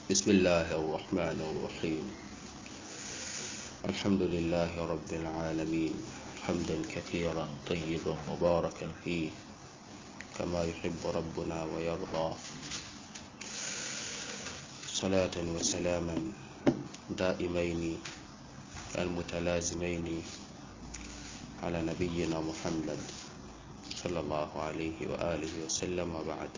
بسم الله الرحمن الرحيم الحمد لله رب العالمين حمدا كثيرا طيبا مباركا فيه كما يحب ربنا ويرضى صلاة وسلاما دائمين المتلازمين على نبينا محمد صلى الله عليه وآله وسلم وبعد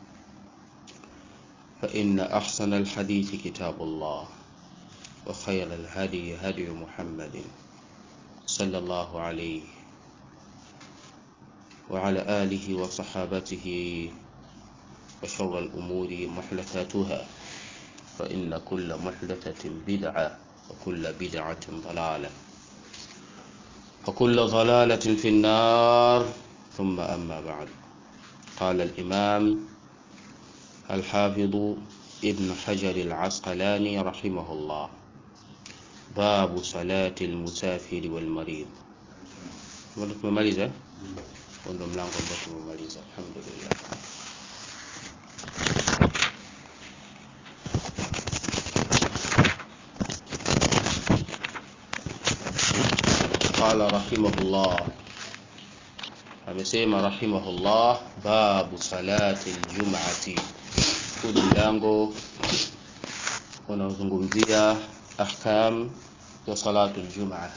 فإن أحسن الحديث كتاب الله وخير الهدي هدي محمد صلى الله عليه وعلى آله وصحابته وشر الأمور محدثاتها فإن كل محدثة بدعة وكل بدعة ضلالة وكل ضلالة في النار ثم أما بعد قال الإمام الحافظ ابن حجر العسقلاني رحمه الله باب صلاة المسافر والمريض tumemaliza ndo mlango ambao tumemaliza alhamdulillah قال رحمه الله amesema rahimahullah babu salati ljumati huu ni mlango unaozungumzia ahkam ya salatu ljumaa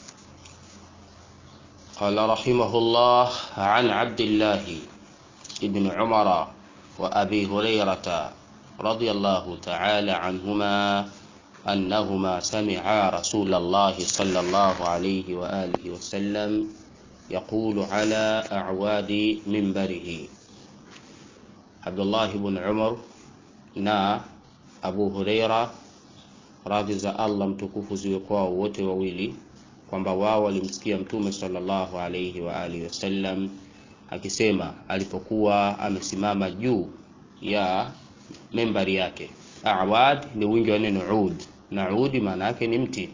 قال رحمه الله عن عبد الله بن عمر وأبي هريرة رضي الله تعالى عنهما أنهما سمعا رسول الله صلى الله عليه وآله وسلم يقول على أعواد منبره عبد الله بن عمر na Abu Huraira radhi za Allah mtukufu ziwe kwao wote wawili kwamba wao walimsikia mtume sallallahu alayhi wa alihi wasallam akisema alipokuwa amesimama juu ya membari yake. Awad ni wingi wa neno ud, na udi maana yake ni mti,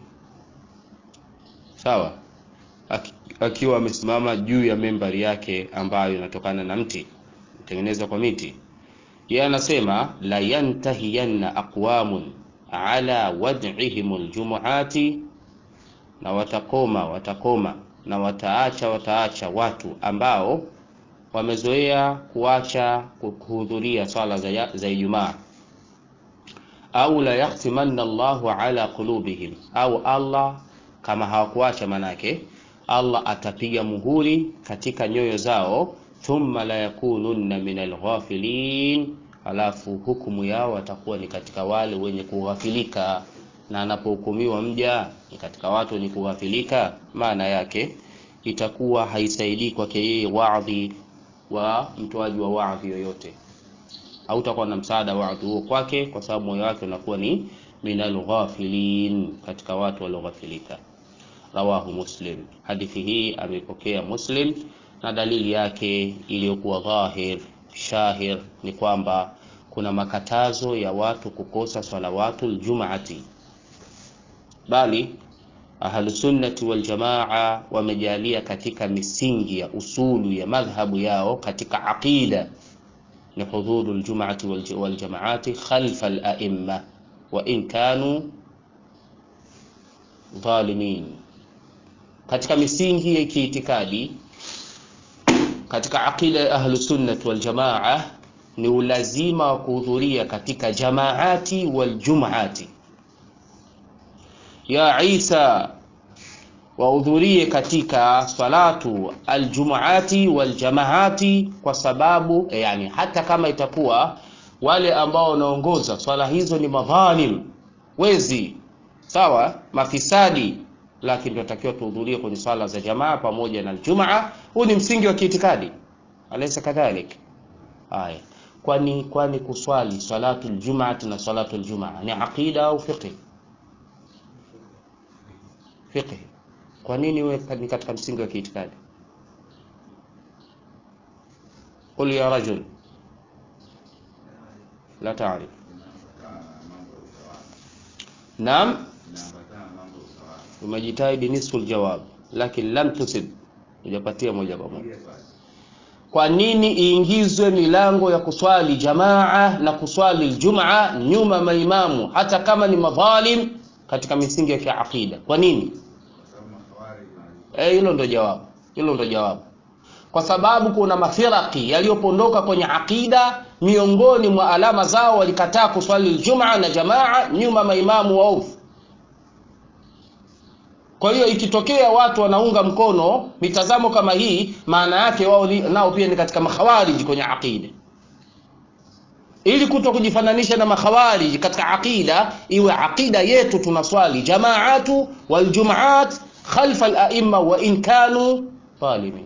sawa. Akiwa amesimama juu ya membari yake ambayo inatokana na mti, tengenezwa kwa miti yeye anasema la yantahiyanna aqwamun ala wad'ihim aljumuati, na watakoma watakoma na wataacha wataacha watu ambao wamezoea kuacha kuhudhuria swala za, za Ijumaa, au la yakhtimanna Allahu ala qulubihim, au Allah kama hawakuacha manake Allah atapiga muhuri katika nyoyo zao thumma la yakununna min alghafilin, alafu hukumu yao watakuwa ni katika wale wenye kughafilika. Na anapohukumiwa mja ni katika watu wenye kughafilika, maana yake itakuwa haisaidii kwake yeye wadhi wa mtoaji wa wadhi yoyote, hautakuwa na msaada wadhi huo kwake, kwa sababu moyo wake unakuwa ni min alghafilin, katika watu walioghafilika. Rawahu Muslim, hadithi hii amepokea Muslim na dalili yake iliyokuwa dhahir shahir ni kwamba kuna makatazo ya watu kukosa salawatul jum'ati, bali ahlusunnati waljamaa wamejalia katika misingi ya usulu ya madhhabu yao katika aqida ni hudhuru ljum'ati waljamaati khalfa al-a'imma wa in kanu dhalimin, katika misingi ya kiitikadi katika aqida ya ahlusunnati waljamaa ni ulazima wa kuhudhuria katika jamaati waljumuati. Ya Isa, wahudhurie katika salatu aljumuati waljamaati, kwa sababu yani, hata kama itakuwa wale ambao wanaongoza swala hizo ni madhalim, wezi, sawa, mafisadi lakini tunatakiwa tuhudhurie kwenye swala za jamaa pamoja na aljumaa. Huu ni msingi wa kiitikadi, alaysa kadhalik? Haya, kwani kwani kuswali salatu aljumaati na salatu aljumaa ni aqida au fiqh? Fiqh. Kwa nini wewe ni katika msingi wa kiitikadi? Qul ya rajul la ta'rif. Naam, umejitahidi nisfu aljawab, lakini lam tusib, hujapatia moja kwa moja. kwa nini iingizwe milango ya kuswali jamaa na kuswali ljumaa nyuma maimamu hata kama ni madhalim katika misingi ya kiaqida kwa nini hilo e, ndo jawabu hilo ndo jawabu kwa sababu kuna mafiraki yaliyopondoka kwenye aqida miongoni mwa alama zao walikataa kuswali ljumaa na jamaa nyuma maimamu waovu kwa hiyo ikitokea watu wanaunga mkono mitazamo kama hii maana yake wao nao pia ni katika makhawariji kwenye aqida ili kuto kujifananisha na makhawariji katika aqida iwe aqida yetu tunaswali jamaatu waljumaat khalfa alaimma wa in kanu talimin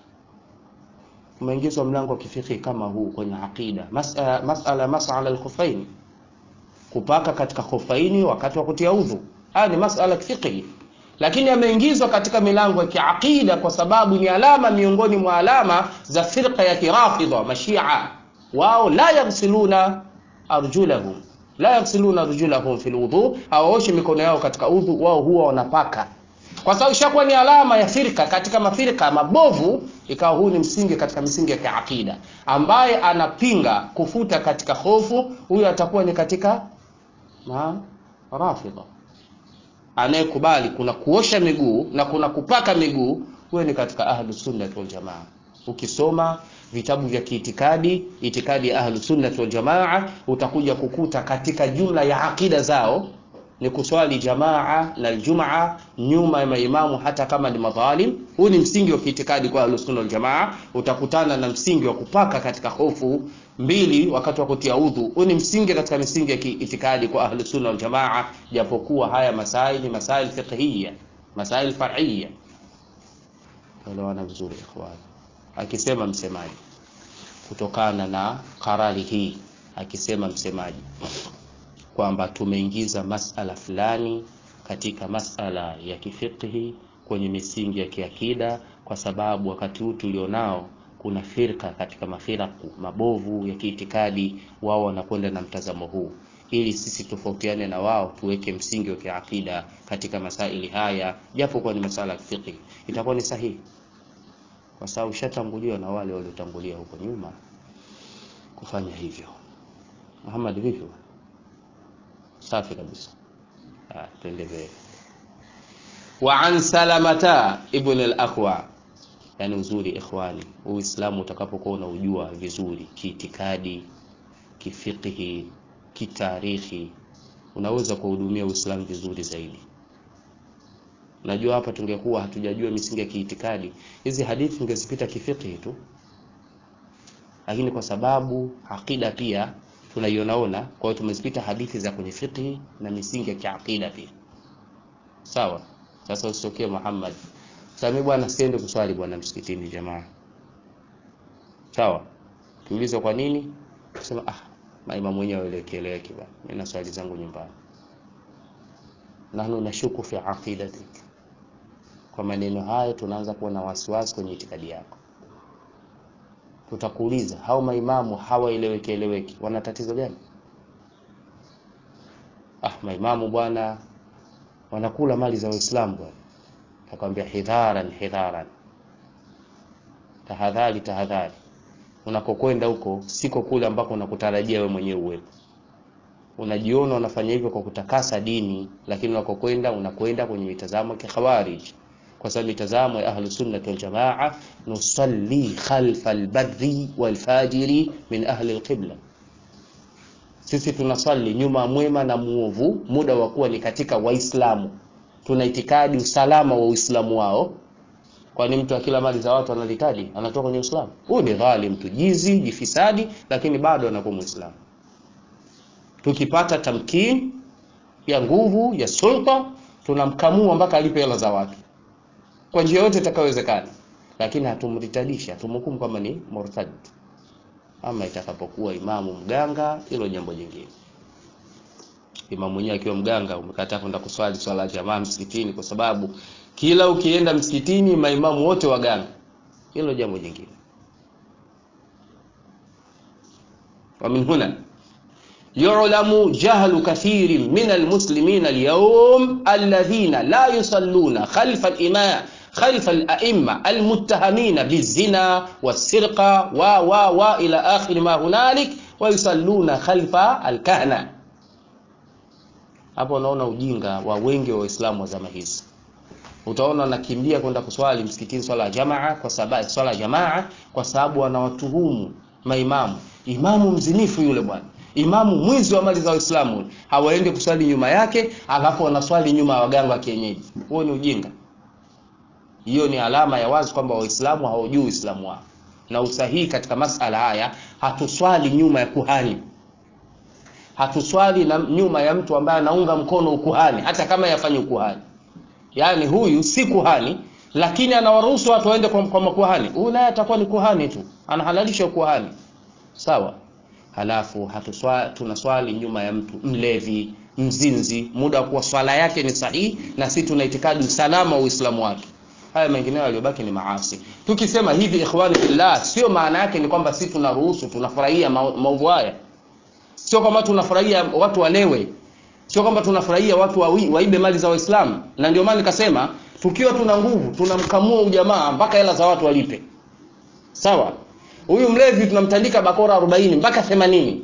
umeingizwa mlango wa kifikhi kama huu kwenye aqida masala masala masala alkhufaini kupaka katika khufaini wakati wa kutia udhu haya ni masala kifikhi lakini yameingizwa katika milango ya kiaqida kwa sababu ni alama miongoni mwa alama za firqa ya kirafidha mashia wao la yaghsiluna arjulahum la yaghsiluna arjulahum fil wudhu hawaoshi mikono yao katika udhu wao huwa wanapaka kwa sababu ishakuwa ni alama ya firka katika mafirka mabovu ikawa huu ni msingi katika misingi ya kiaqida ambaye anapinga kufuta katika hofu huyo atakuwa ni katika ma rafidha anayekubali kuna kuosha miguu na kuna kupaka miguu huyo ni katika ahlu sunnati wal jamaa ukisoma vitabu vya kiitikadi itikadi ya ahlu sunnati wal jamaa utakuja kukuta katika jumla ya aqida zao ni kuswali jamaa na aljumaa nyuma ya maimamu hata kama ni madhalim huu ni msingi wa kiitikadi kwa ahlu sunna wal jamaa utakutana na msingi wa kupaka katika hofu mbili wakati wa kutia udhu huu ni msingi katika misingi ya kiitikadi kwa ahlu sunna wal jamaa japokuwa haya masail ni masail fiqhiyya masail far'iyya elewana vizuri ikhwan akisema msemaji kutokana na karari hii akisema msemaji kwamba tumeingiza masala fulani katika masala ya kifiqhi kwenye misingi ya kiakida kwa sababu wakati huu tulionao kuna firka katika mafiraku mabovu ya kiitikadi wao wanakwenda na mtazamo huu ili sisi tofautiane na wao tuweke msingi wa kiakida katika masaili haya japo kwa ni masala ya fiqh itakuwa ni sahihi kwa sababu ushatanguliwa na wale waliotangulia huko nyuma kufanya hivyo Muhammad vipi safi kabisa ah tuendelee wa an salamata ibn al-aqwa yani uzuri ikhwani uislamu utakapokuwa unaujua vizuri kiitikadi kifiqhi kitarikhi unaweza kuhudumia uislamu vizuri zaidi najua hapa tungekuwa hatujajua misingi ya kiitikadi hizi hadithi tungezipita kifiqhi tu lakini kwa sababu akida pia tunaionaona kwa hiyo tumezipita hadithi za kwenye fiqhi na misingi ya kiakida pia sawa sasa usitokee Muhammad sasa bwana siende kuswali bwana msikitini jamaa sawa tuulize kwa nini sema ah maimamu wenyewe waelekeleke bwana mimi na swali zangu nyumbani nahnu nashuku fi aqidatik kwa maneno hayo tunaanza kuwa na wasiwasi kwenye itikadi yako tutakuuliza hao maimamu hawaeleweki eleweki wana tatizo gani ah maimamu bwana wanakula mali za waislamu bwana takwambia hidharan hidharan tahadhari tahadhari unakokwenda huko siko kule ambako unakutarajia wewe mwenyewe uwepo unajiona unafanya hivyo kwa kutakasa dini lakini unakokwenda unakwenda kwenye mitazamo ya khawarij kwa sababu mitazamo ya ahlu sunnah wal jamaa nusalli khalfa albarri walfajiri min ahli alqibla sisi tunasali nyuma mwema na muovu muda wa kuwa ni katika waislamu tuna itikadi usalama wa uislamu wao kwani mtu akila mali za watu analitaji anatoka kwenye uislamu huyu ni dhalim tujizi jifisadi lakini bado anakuwa muislamu tukipata tamkin ya nguvu ya sulta tunamkamua mpaka alipe hela za watu kwa njia yote itakayowezekana lakini hatumritadishi hatumhukumu kama ni murtad ama itakapokuwa imamu mganga hilo jambo jingine imamu mwenyewe akiwa mganga umekataa kwenda kuswali swala ya jamaa msikitini kwa sababu kila ukienda msikitini maimamu wote waganga hilo jambo jingine wa min huna يعلم جهل كثير من المسلمين اليوم الذين لا يصلون خلف الإمام khalfa al-a'imma al-muttahamina bizina was-sirqa wa wa wa ila akhir ma hunalik wa yusalluna khalfa al-kahna hapo unaona ujinga wa wengi wa waislamu wa zama hizi utaona wanakimbia kwenda kuswali msikitini swala ya jamaa kwa sababu swala ya jamaa kwa sababu wanawatuhumu maimamu imamu mzinifu yule bwana imamu mwizi wa mali za waislamu hawaendi kuswali nyuma yake alafu wanaswali nyuma ya waganga wa kienyeji huo ni ujinga hiyo ni alama ya wazi kwamba waislamu hawajui uislamu wao na usahihi katika masala haya hatuswali nyuma ya kuhani hatuswali na nyuma ya mtu ambaye anaunga mkono ukuhani hata kama yafanye ukuhani yaani huyu si kuhani lakini anawaruhusu watu waende kwa, kwa makuhani huyu naye atakuwa ni kuhani tu anahalalisha ukuhani sawa halafu hatuswa, tunaswali nyuma ya mtu mlevi mzinzi muda wa kuwa swala yake ni sahihi na sisi tuna itikadi usalama wa uislamu wake haya mengineyo yaliyobaki ni maasi tukisema hivi ikhwani fillah sio maana yake ni kwamba sisi tunaruhusu tunafurahia maovu haya sio kwamba tunafurahia watu walewe sio kwamba tunafurahia watu wawi, waibe mali za waislamu na ndio maana nikasema tukiwa tuna nguvu tunamkamua ujamaa mpaka hela za watu walipe sawa huyu mlevi tunamtandika bakora 40 mpaka 80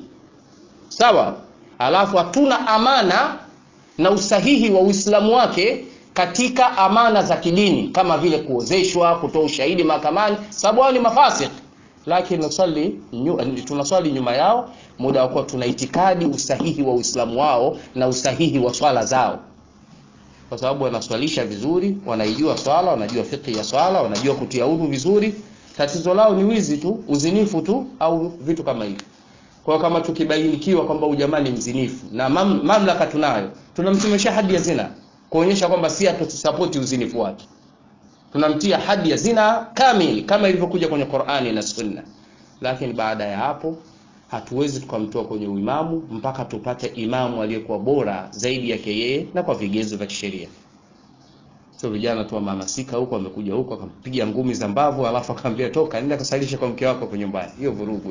sawa alafu hatuna amana na usahihi wa uislamu wake katika amana za kidini kama vile kuozeshwa kutoa ushahidi mahakamani sababu hao ni mafasik lakini nusali nyu, tunaswali nyuma yao muda wa kuwa tuna itikadi usahihi wa uislamu wao na usahihi wa swala zao kwa sababu wanaswalisha vizuri wanaijua swala wanajua fiqhi ya swala wanajua kutia udhu vizuri tatizo lao ni wizi tu uzinifu tu au vitu kama hivyo kwa kama tukibainikiwa kwamba ujamaa ni mzinifu na mam, mamlaka tunayo tunamtumesha hadi ya zina kuonyesha kwamba si hatusapoti uzinifu wake tunamtia hadi ya zina kamili kama ilivyokuja kwenye Qur'ani na Sunna lakini baada ya hapo hatuwezi tukamtoa kwenye uimamu mpaka tupate imamu aliyekuwa bora zaidi yake yeye na kwa vigezo vya kisheria sio vijana tu wamehamasika huko wamekuja huko akampiga ngumi za mbavu alafu akamwambia toka nenda kasalisha kwa mke wako kwa nyumbani hiyo vurugu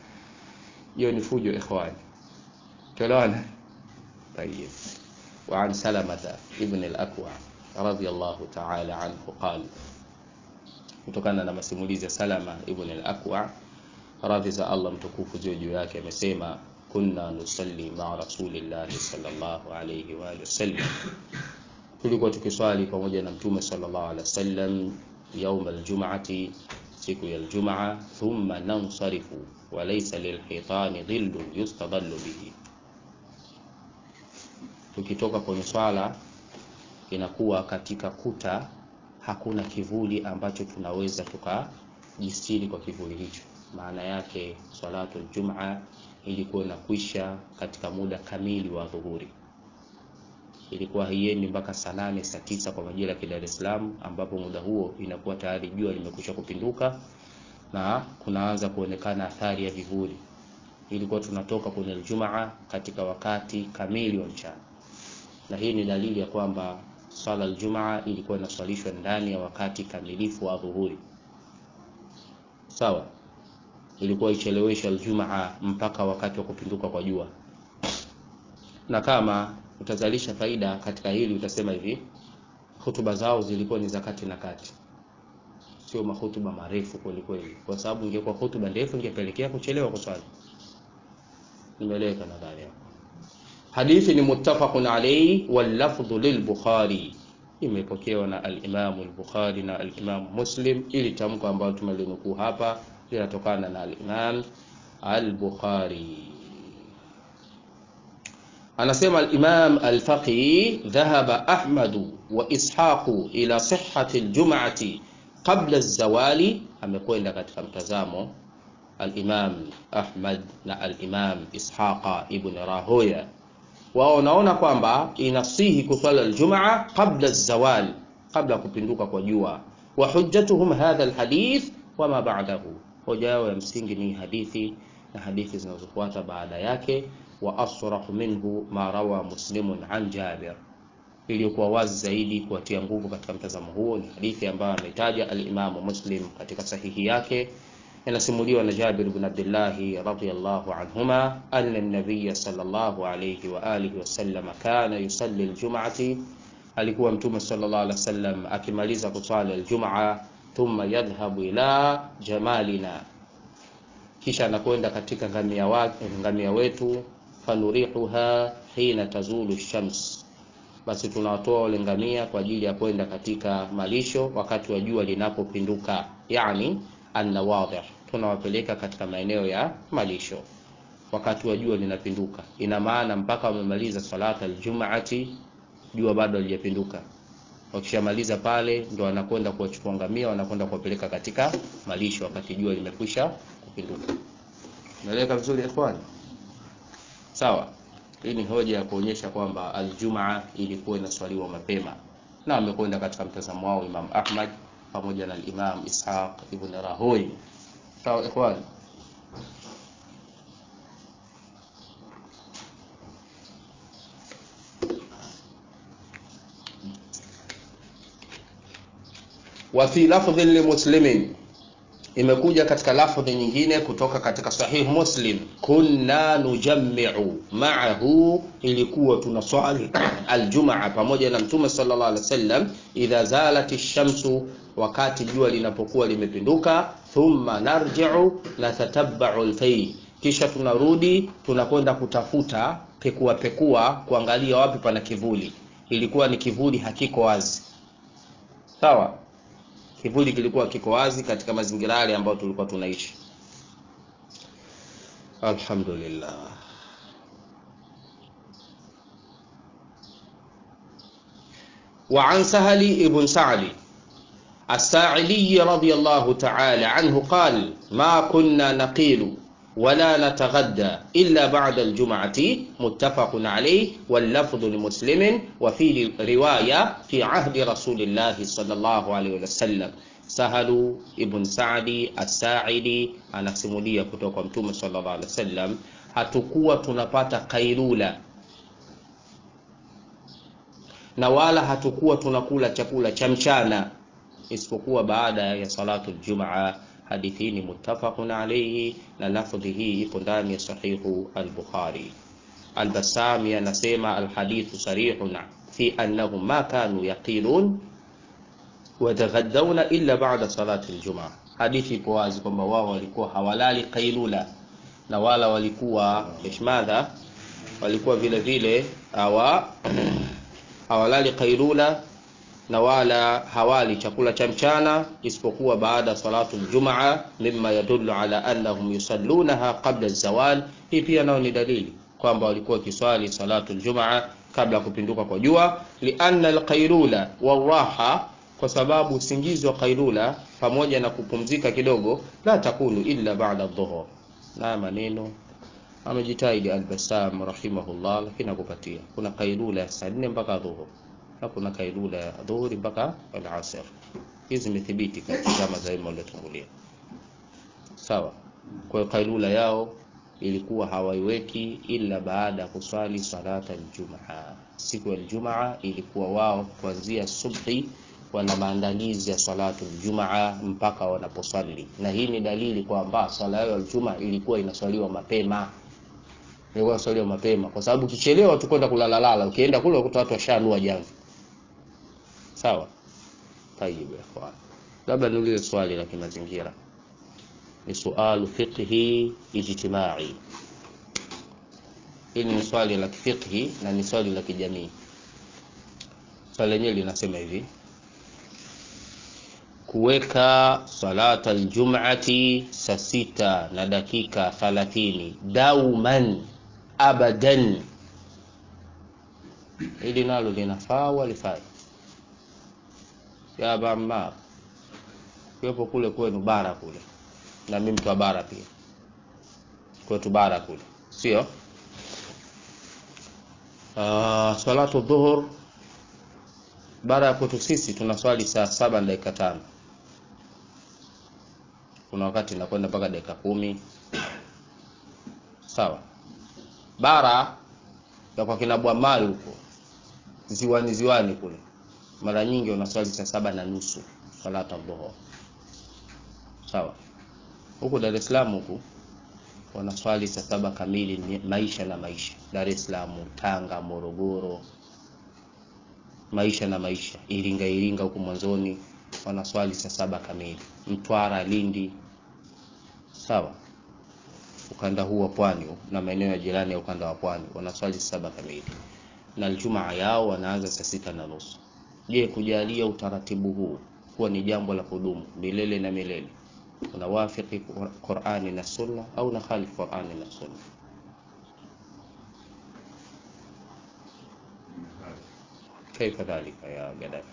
hiyo ni fujo ikhwani tuelewana طيب وعن سلمة ابن الأكوع رضي الله تعالى عنه قال kutokana na masimulizi ya Salama ibn al-Aqwa radhi za Allah mtukufu juu juu yake amesema kunna nusalli ma rasulillah sallallahu alayhi wa sallam tulikuwa tukiswali pamoja na mtume sallallahu alaihi wasallam يوم الجمعة siku ya Ijumaa thumma nansarifu wa laysa lilhitani dhillun yustadallu bihi tukitoka kwenye swala inakuwa katika kuta hakuna kivuli ambacho tunaweza tukajistiri kwa kivuli hicho maana yake salatu aljumaa ilikuwa inakwisha katika muda kamili wa dhuhuri ilikuwa haiendi mpaka saa nane saa tisa kwa majira ya Dar es Salaam ambapo muda huo inakuwa tayari jua limekwisha kupinduka na kunaanza kuonekana athari ya vivuli ilikuwa tunatoka kwenye aljumaa katika wakati kamili wa mchana na hii ni dalili ya kwamba swala aljumaa ilikuwa inaswalishwa ndani ya wakati kamilifu wa dhuhuri sawa ilikuwa ichelewesha aljumaa mpaka wakati wa kupinduka kwa jua na kama utazalisha faida katika hili utasema hivi hutuba zao zilikuwa ni za kati na kati sio mahutuba marefu kweli kweli kwa sababu ingekuwa hutuba ndefu ingepelekea kuchelewa kuswali nimeeleweka nadhani hapo hadithi ni muttafaqun alayhi wal lafdhu lil bukhari imepokewa na al-Imam al-Bukhari na al-Imam Muslim ili tamko ambalo tumelinukuu hapa linatokana na al-Imam al-Bukhari anasema al-Imam al-Faqih dhahaba Ahmad wa Ishaq ila sihhati al-jum'ati qabla az-zawali amekwenda katika mtazamo al-Imam Ahmad na al-Imam Ishaqa ibn Rahoya wao wanaona kwamba inasihi kuswali aljumaa qabla zawal kabla kupinduka kwa jua wa hujjatuhum hadha alhadith wama ba'dahu hoja yao ya msingi ni hadithi na hadithi zinazofuata baada yake wa asrahu minhu ma rawa muslimun an jabir iliyokuwa wazi zaidi kuwatia nguvu katika mtazamo huo ni hadithi ambayo ametaja al-Imamu Muslim katika sahihi yake inasimuliwa na Jabir ibn Abdullah radhiyallahu anhuma anna an-nabiy sallallahu alayhi wa alihi wa sallam kana yusalli al-jum'ati alikuwa mtume sallallahu alaihi wasallam akimaliza kuswali aljumaa thumma yadhhabu ila jamalina kisha anakwenda katika ngamia, wa, ngamia wetu fanurihuha hina tazulu shams basi tunawatoa wale ngamia kwa ajili ya kwenda katika malisho wakati wa jua linapopinduka yani annawadhi tunawapeleka katika maeneo ya malisho wakati wa jua linapinduka ina maana mpaka wamemaliza salata aljumaati jua bado halijapinduka wakishamaliza pale ndo wanakwenda kuwachukua ngamia wanakwenda kuwapeleka katika malisho wakati jua limekwisha kupinduka naeleka vizuri ikhwani sawa hii ni hoja ya kuonyesha kwamba aljumaa ilikuwa inaswaliwa mapema na amekwenda katika mtazamo wao imam ahmad pamoja na imam ishaq ibn rahoi sawa ikhwani wa fi lafdhin limuslimin imekuja katika lafdhi nyingine kutoka katika sahih muslim kunna nujammiu ma'ahu ilikuwa tunaswali aljumaa pamoja na mtume sallallahu alaihi wasallam idha zalat shamsu wakati jua linapokuwa limepinduka thumma narji'u natatabba'u alfay kisha tunarudi tunakwenda kutafuta pekua pekua kuangalia wapi pana kivuli ilikuwa ni kivuli hakiko wazi sawa kivuli kilikuwa kiko wazi katika mazingira yale ambayo tulikuwa tunaishi alhamdulillah وعن سهل ابن سعد الساعلي رضي الله تعالى عنه قال ما كنا نقيل ولا نتغدى إلا بعد الجمعة متفق عليه واللفظ لمسلم وفي رواية في عهد رسول الله صلى الله عليه وسلم Sahalu ibn Saadi As-Sa'idi anasimulia kutoka kwa Mtume sallallahu alaihi wasallam, hatukuwa tunapata kailula na wala hatukuwa tunakula chakula cha mchana isipokuwa baada ya salatu aljumaa. Hadithi hii ni muttafaqun alayhi na lafdhi hii ipo ndani ya sahihu al-Bukhari. Al-Bassami anasema alhadithu sarihun fi annahum ma kanu yaqilun wataghadhauna illa ba'da salati aljumaa. Hadithi ipo wazi kwamba wao walikuwa hawalali qailula na wala walikuwa ishmadha, walikuwa vile vile hawa hawalali qailula na wala hawali chakula cha mchana isipokuwa baada salatu aljumaa, mimma yadullu ala annahum yusallunaha qabla zawal. Hii pia nao ni dalili kwamba walikuwa kiswali salatu aljumaa kabla ya kupinduka kwa jua, lianna alqailula waraha kwa sababu usingizi wa kailula pamoja na kupumzika kidogo la takunu illa ba'da dhuhur. Na maneno amejitahidi Al-Bassam rahimahullah, lakini akupatia kuna kailula ya saa nne mpaka dhuhur na kuna kailula ya dhuhuri mpaka al-asr. Hizi zimethibiti katika zama za ilmu waliotangulia. Sawa. Kwa hiyo kailula yao ilikuwa hawaiweki ila baada ya kuswali salata aljumaa. Siku ya aljumaa ilikuwa wao kuanzia subhi wana maandalizi ya salatu aljumaa mpaka wanaposwali, na hii ni dalili kwamba swala yao aljumaa ilikuwa inaswaliwa mapema, ilikuwa inaswaliwa mapema, kwa sababu ukichelewa tu kwenda kulalalala, ukienda kule ukuta watu washanua jamvi. Sawa, tayib ya ikhwan, labda niulize swali la kimazingira, ni sualu fiqhi ijtimai. Hili ni swali la kifiqhi na ni swali la kijamii. Swali lenyewe linasema hivi kuweka salata aljum'ati saa sita na dakika thalathini dauman abadan, hili nalo linafaa walifai ya Ammar kiwepo kule kwenu bara kule, na mimi mtu wa bara pia, kwetu bara kule, sio uh, salatu dhuhur bara ya kwetu sisi tunaswali saa saba na dakika tano kuna wakati inakwenda mpaka dakika kumi sawa. Bara ya kwa kina Bwamali huko ziwani ziwani kule, mara nyingi wanaswali saa saba na nusu salata dhuhur sawa. Huku Dar es Salaam huku wanaswali saa saba kamili, maisha na maisha. Dar es Salaam, Tanga, Morogoro maisha na maisha Iringa Iringa huku mwanzoni wanaswali saa saba kamili Mtwara Lindi sawa ukanda huu wa pwani na maeneo ya jirani ya ukanda wa pwani wanaswali saa saba kamili na Ijumaa yao wanaanza saa sita na nusu je kujalia utaratibu huu kuwa ni jambo la kudumu milele na milele unawafiki Qur'ani na Sunna au na khalifu Qur'ani na Sunna كيف ذلك يا قدر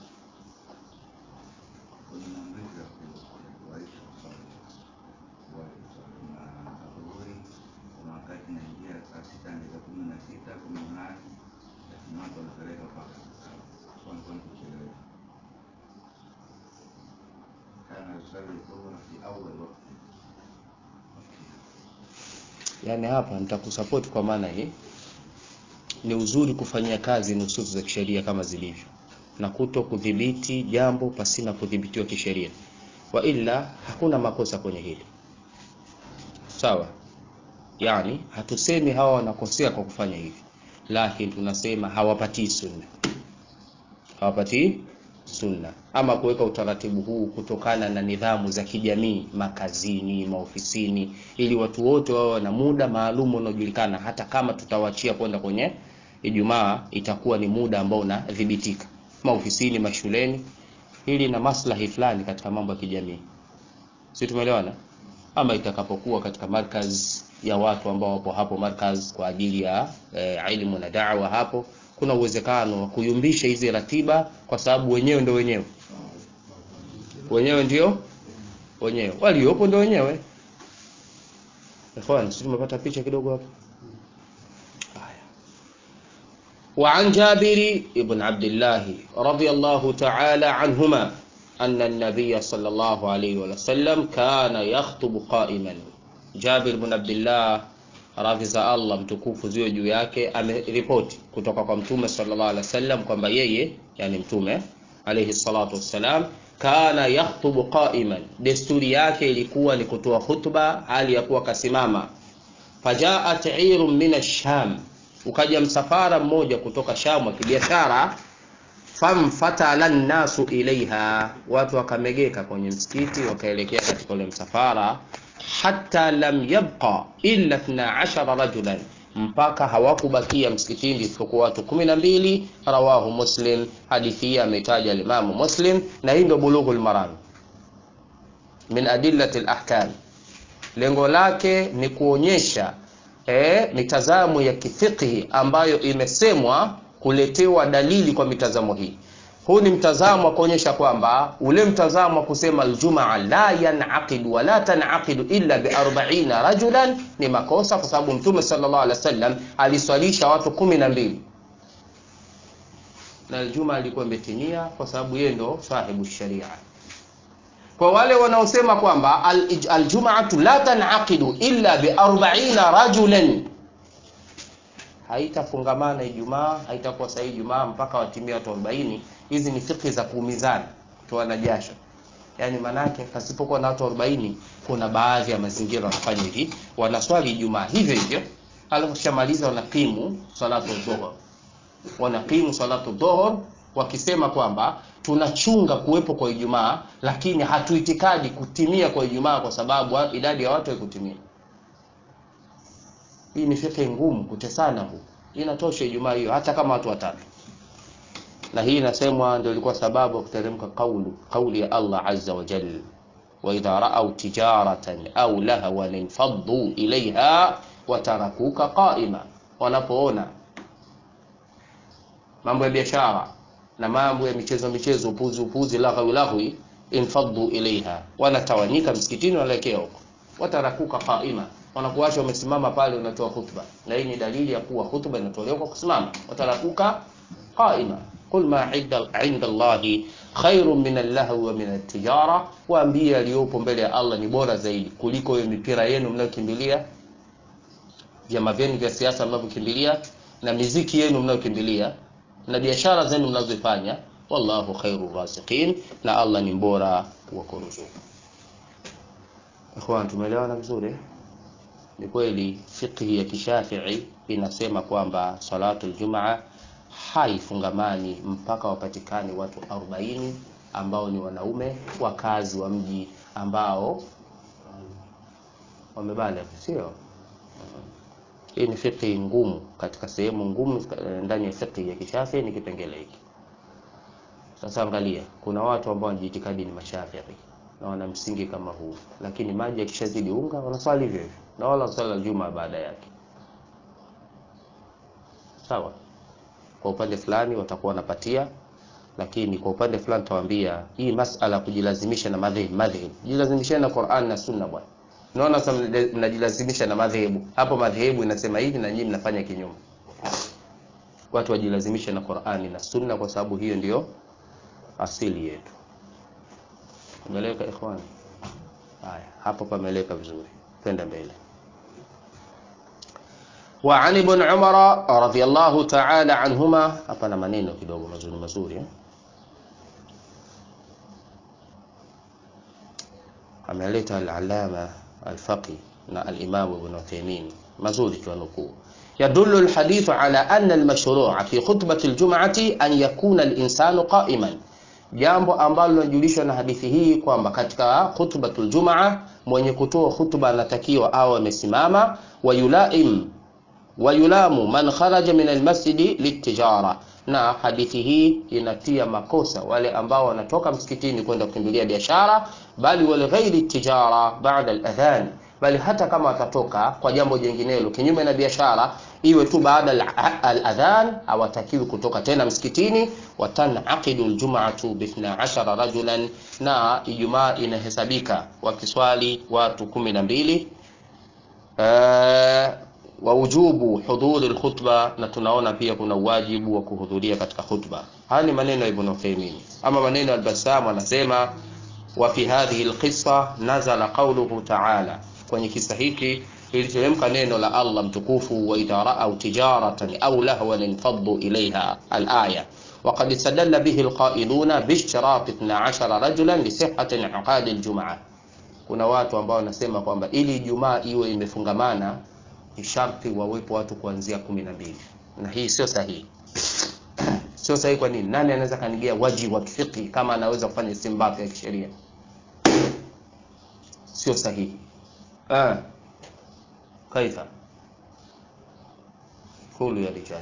yani hapa nitakusupport kwa maana hii ni uzuri kufanyia kazi nususu za kisheria kama zilivyo na kuto kudhibiti jambo pasina kudhibitiwa kisheria wa ila hakuna makosa kwenye hili sawa yani hatusemi hawa wanakosea kwa kufanya hivi lakini tunasema hawapatii sunna hawapatii sunna ama kuweka utaratibu huu kutokana na nidhamu za kijamii makazini maofisini ili watu wote wawe na muda maalum unaojulikana hata kama tutawachia kwenda kwenye Ijumaa itakuwa ni muda ambao unadhibitika maofisini mashuleni hili na maslahi fulani katika mambo ya kijamii si tumeelewana ama itakapokuwa katika markaz ya watu ambao wapo hapo markaz kwa ajili ya e, ilmu na da'wa hapo kuna uwezekano wa kuyumbisha hizi ratiba kwa sababu wenyewe ndio wenyewe wenyewe ndio wenyewe waliopo ndio wenyewe ikhwan sisi tumepata picha kidogo hapo وعن جابر بن عبد الله رضي الله تعالى عنهما أن النبي صلى الله عليه وسلم كان يخطب قائما جابر بن عبد الله radhi za Allah mtukufu ziwe juu yake ameripoti kutoka kwa mtume sallallahu alaihi wasallam kwamba yeye yani mtume alayhi salatu wassalam kana yakhutubu qa'iman desturi yake ilikuwa ni kutoa khutba hali ya kuwa kasimama fajaat irun min ash-sham ukaja msafara mmoja kutoka Sham wa kibiashara famfatala nnasu ilaiha watu wakamegeka kwenye msikiti wakaelekea katika ule msafara hata lam yabqa illa 12 rajulan mpaka hawakubakia msikitini isipokuwa watu kumi na mbili rawahu muslim hadithi hii ametaja limamu muslim na hii ndio bulughul maram min adillati lahkam lengo lake ni kuonyesha eh, mitazamo ya kifiqhi ambayo imesemwa kuletewa dalili kwa mitazamo hii huu ni mtazamo wa kuonyesha kwamba ule mtazamo wa kusema aljumaa la yanaqidu wala tanaqidu illa bi 40 rajulan ni makosa kwa sababu mtume sallallahu alaihi wasallam aliswalisha watu kumi na mbili na aljuma ilikuwa imetimia kwa sababu yeye ndo sahibu sharia kwa wale wanaosema kwamba aljumaatu la tanaqidu illa bi 40 rajulan haitafungamana Ijumaa, haitakuwa sahihi Ijumaa mpaka watimie watu 40. Hizi ni fikhi za kuumizana, kutoana jasho. Yaani manake pasipokuwa na watu 40, kuna baadhi ya mazingira wanafanya hivi, wanaswali Ijumaa hivyo hivyo, alafu kishamaliza wanakimu salatu dhuhur, wanakimu salatu dhuhur wakisema kwamba tunachunga kuwepo kwa Ijumaa, lakini hatuitikadi kutimia kwa Ijumaa kwa sababu idadi ya watu haikutimia. Hii ni fikhi ngumu kutesana huku. Inatosha Ijumaa hiyo hata kama watu watatu. Na hii inasemwa ndio ilikuwa sababu ya kuteremka kaulu kauli ya Allah azza wa jalla wa idha ra'aw tijaratan aw lahawan infaddu ilaiha wa tarakuka qa'ima, wanapoona mambo ya biashara na mambo ya michezo michezo, upuzi upuzi, lahwi lahwi, infaddu ilaiha, wanatawanyika msikitini, wanaelekea huko, watarakuka qa'ima wanakuacha wamesimama pale unatoa khutba na hii ni dalili ya kuwa khutba inatolewa kwa kusimama watarakuka qaima qul ma inda Allahi khairun min al-lahwi wa min at-tijara waambie aliyopo mbele ya Allah ni bora zaidi kuliko hiyo mipira yenu mnayokimbilia vyama vyenu vya siasa mnavyokimbilia na miziki yenu mnayokimbilia na biashara zenu mnazofanya wallahu khairu rasiqin na Allah ni mbora wa kuruzuku ikhwan tumeelewana vizuri ni kweli fiqhi ya kishafii inasema kwamba salatu ljumaa haifungamani mpaka wapatikane watu 40 ambao ni wanaume wakazi wa mji ambao wamebale, sio? Hii ni fiqhi ngumu katika sehemu ngumu ndani ya fiqhi ya Kishafi ni kipengele hiki. Sasa angalia, kuna watu ambao wanajiitikadi ni Mashafii na wana msingi kama huu, lakini maji yakishazidi unga wanaswali hivyo hivyo na wala swala Juma baada yake. Sawa, kwa upande fulani watakuwa wanapatia, lakini kwa upande fulani tawaambia hii masala ya kujilazimisha na madhehebu madhehebu, jilazimisheni na Qur'an na Sunna bwana. Naona sasa mnajilazimisha na madhehebu hapo, madhehebu inasema hivi na nyinyi mnafanya kinyume. Watu wajilazimishe na Qur'ani na Sunna kwa sababu hiyo ndio asili yetu. Umeeleka ikhwani? Haya, hapo pameeleka vizuri. Twende mbele. Wa an ibn Umar radhiyallahu ta'ala anhuma, hapa na maneno kidogo mazuri mazuri eh? ameleta al-Allama al-Faqih na al-Imam Ibn Uthaymeen mazuri tunukuu يدل الحديث على أن المشروع في خطبة الجمعة أن يكون الإنسان قائما jambo ambalo linajulishwa na hadithi hii kwamba katika khutbatul jumaa mwenye kutoa khutba anatakiwa awe amesimama wayulaim wayulamu man kharaja min almasjidi litijara na hadithi hii inatia makosa wale ambao wanatoka msikitini kwenda kukimbilia biashara bali wal ghairi tijara baada aladhan bali hata kama watatoka kwa jambo jinginelo kinyume na biashara iwe tu baada al-adhan hawatakiwi kutoka tena msikitini watanaqidu al-jum'atu bi 12 rajulan na ijumaa inahesabika wakiswali watu 12 uh, wa wujubu hudhuri al-khutba na tunaona pia kuna wajibu wa kuhudhuria katika khutba haya ni maneno ya Ibn Uthaymeen ama maneno al-Bassam anasema wa fi hadhihi al-qissa nazala qawluhu ta'ala kwenye kisa hiki iliteremka neno la Allah mtukufu wa idha ra'aw tijaratan aw lahwan infaddu ilayha al-aya وقد استدل به القائلون باشتراط 12 رجلا لصحة انعقاد الجمعة kuna watu ambao wanasema kwamba ili Ijumaa iwe imefungamana ni sharti wawepo watu kuanzia 12 na hii sio sahihi sio sahihi kwa nini nani anaweza kanigia waji wa kifiki kama anaweza kufanya istinbat ya kisheria sio sahihi ah كيف قولوا يا رجال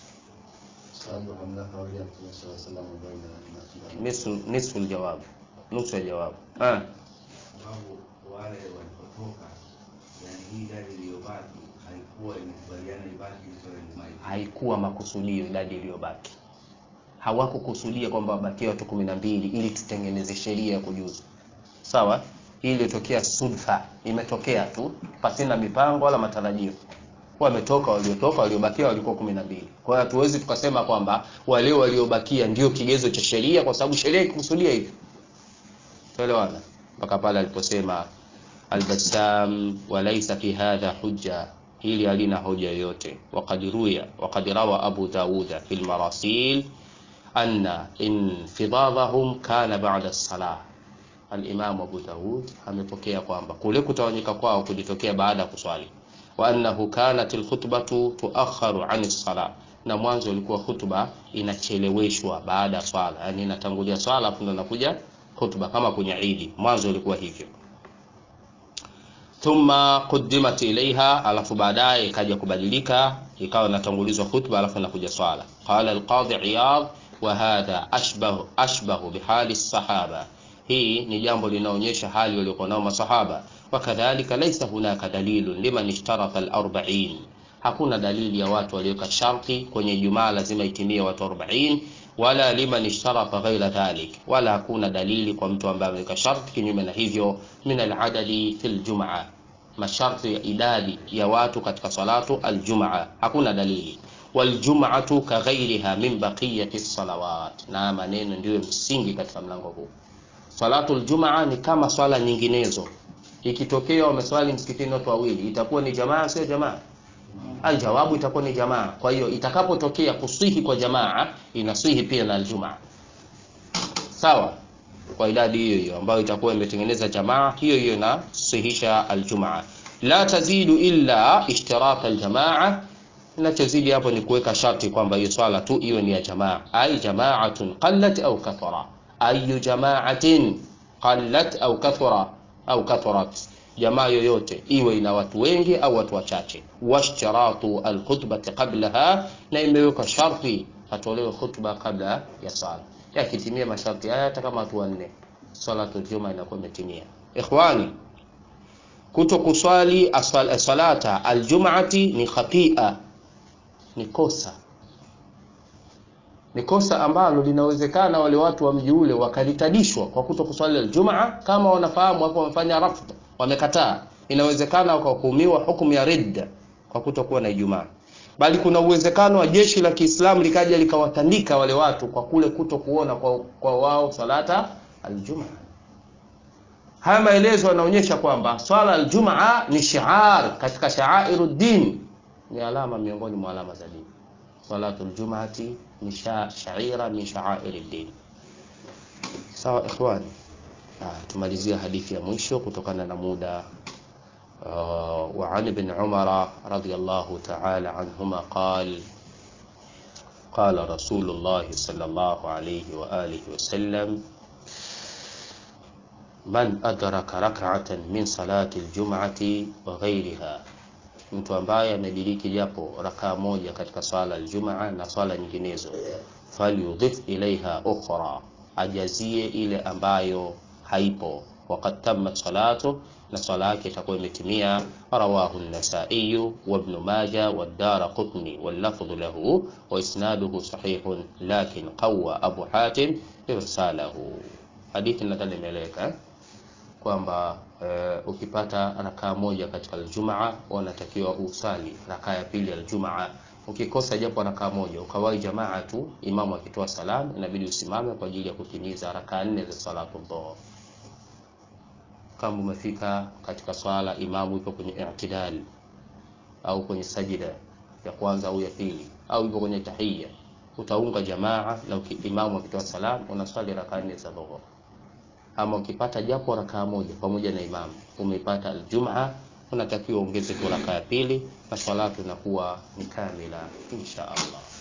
نصف نصف الجواب نصف الجواب اه wale walipotoka yani hii idadi iliyobaki haikuwa imekubaliana ibaki swala Ijumaa haikuwa makusudio idadi iliyobaki hawakukusudia kwamba wabakie watu kumi na mbili ili tutengeneze sheria ya kujuzu sawa hii ilitokea sudfa imetokea tu pasina mipango wala matarajio wametoka waliotoka waliobakia walikuwa kumi na mbili kwa hiyo hatuwezi tukasema kwamba wale waliobakia ndio kigezo cha sheria kwa sababu sheria ikikusudia hivyo tuelewana mpaka pale aliposema albassam walaysa fi hadha hujja hili halina hoja yoyote waqad ruya waqad rawa abu dauda fi almarasil anna infidadahum kana ba'da as-salah al-Imam Abu Daud amepokea kwamba kule kutawanyika kwao kulitokea baada ya kuswali wa annahu kanat al-khutbatu tuakharu an as-salah na mwanzo ilikuwa hutuba inacheleweshwa baada ya swala yani inatangulia swala afu ndo inakuja hutuba kama kwenye Eid mwanzo ilikuwa hivyo thumma quddimat ilaiha alafu baadaye ikaja kubadilika ikawa inatangulizwa hutuba alafu inakuja swala qala al-qadhi iyad wa hadha ashbahu ashbahu bihali as-sahaba hii ni jambo linaonyesha hali waliokuwa nao masahaba wakadhalika laisa hunaka dalilun liman ishtarata al-40 hakuna dalili ya watu walioweka sharti kwenye Ijumaa lazima itimie watu 40 wala liman ishtarata ghaira dhalik wala hakuna dalili kwa mtu ambaye ameweka sharti kinyume na hivyo min al-adadi fil jumaa masharti ya idadi ya watu katika salatu al-jumaa hakuna dalili waljum'atu kaghairiha min baqiyati salawat na maneno ndiyo msingi katika mlango huu Salatul Jumaa ni kama swala nyinginezo. Ikitokea wameswali msikitini watu wawili, itakuwa ni jamaa sio jamaa? Aljawabu itakuwa ni jamaa. Kwa hiyo itakapotokea kusihi kwa jamaa, inasihi pia na aljumaa. Sawa? Kwa idadi hiyo hiyo ambayo itakuwa imetengeneza jamaa, hiyo hiyo na sihisha aljumaa. La tazidu illa ishtirat aljamaa Ninachozidi hapo ni kuweka sharti kwamba hiyo swala tu iwe ni ya jamaa, ai jamaatun qallat au kathara, ayu jamaatin qallat au kathara au katharat, jamaa yoyote iwe ina watu wengi au watu wachache. Washtaratu alkhutbati qablaha, na imewekwa sharti atolewe khutba kabla ya swala. Yakitimia masharti haya, hata kama watu wanne, salatu juma inakuwa imetimia. Ikhwani, kuto kuswali aswal- salata aljum'ati ni khatia, ni kosa, ni kosa ambalo linawezekana wale watu wa mji ule wakalitadishwa kwa kuto kuswali aljumaa, kama wanafahamu hapo wamefanya rafd, wamekataa, inawezekana wakahukumiwa hukumu ya ridda kwa kutokuwa na Ijumaa, bali kuna uwezekano wa jeshi la Kiislamu likaja likawatandika wale watu kwa kule kuto kuona kwa, kwa wao salata aljumaa. Haya maelezo yanaonyesha kwamba swala aljumaa ni shiar katika shaairu din, ni alama miongoni mwa alama za dini. Salatu aljumaati ni sha, shaira min shaairi din. Sawa ikhwani, ah, tumalizia hadithi ya mwisho kutokana na muda. Uh, wa an ibn Umar radiyallahu ta'ala anhuma qal qala Rasulullah sallallahu alayhi wa alihi wa sallam man adraka rak'atan min salati aljum'ati wa ghayriha, mtu ambaye amediriki japo rakaa moja katika swala aljumaa na swala nyinginezo, falyudhif ilaiha ukhra, ajazie ile ambayo haipo, waqad tammat salatu, na swala yake itakuwa imetimia. Rawahu an-Nasa'i wa Ibn Majah wa Daraqutni wal lafdhu lahu wa isnaduhu sahihun lakin qawwa Abu Hatim irsalahu. Hadithi nadhani imeeleweka eh? kwamba e, ukipata rakaa moja katika aljumaa unatakiwa usali rakaa ya pili aljumaa. Ukikosa japo rakaa moja ukawahi jamaa tu, imamu akitoa salamu, inabidi usimame kwa ajili ya kutimiza rakaa nne za salatu dhuhr. Kama umefika katika swala, imamu yuko kwenye i'tidal au kwenye sajida ya kwanza au ya pili au yuko kwenye tahiyya, utaunga jamaa na uki, imamu akitoa salamu unaswali rakaa nne za dhuhr ama ukipata japo rakaa moja pamoja na imamu umeipata aljumaa, unatakiwa ongeze tu rakaa ya pili na swalatu inakuwa ni kamila insha Allah.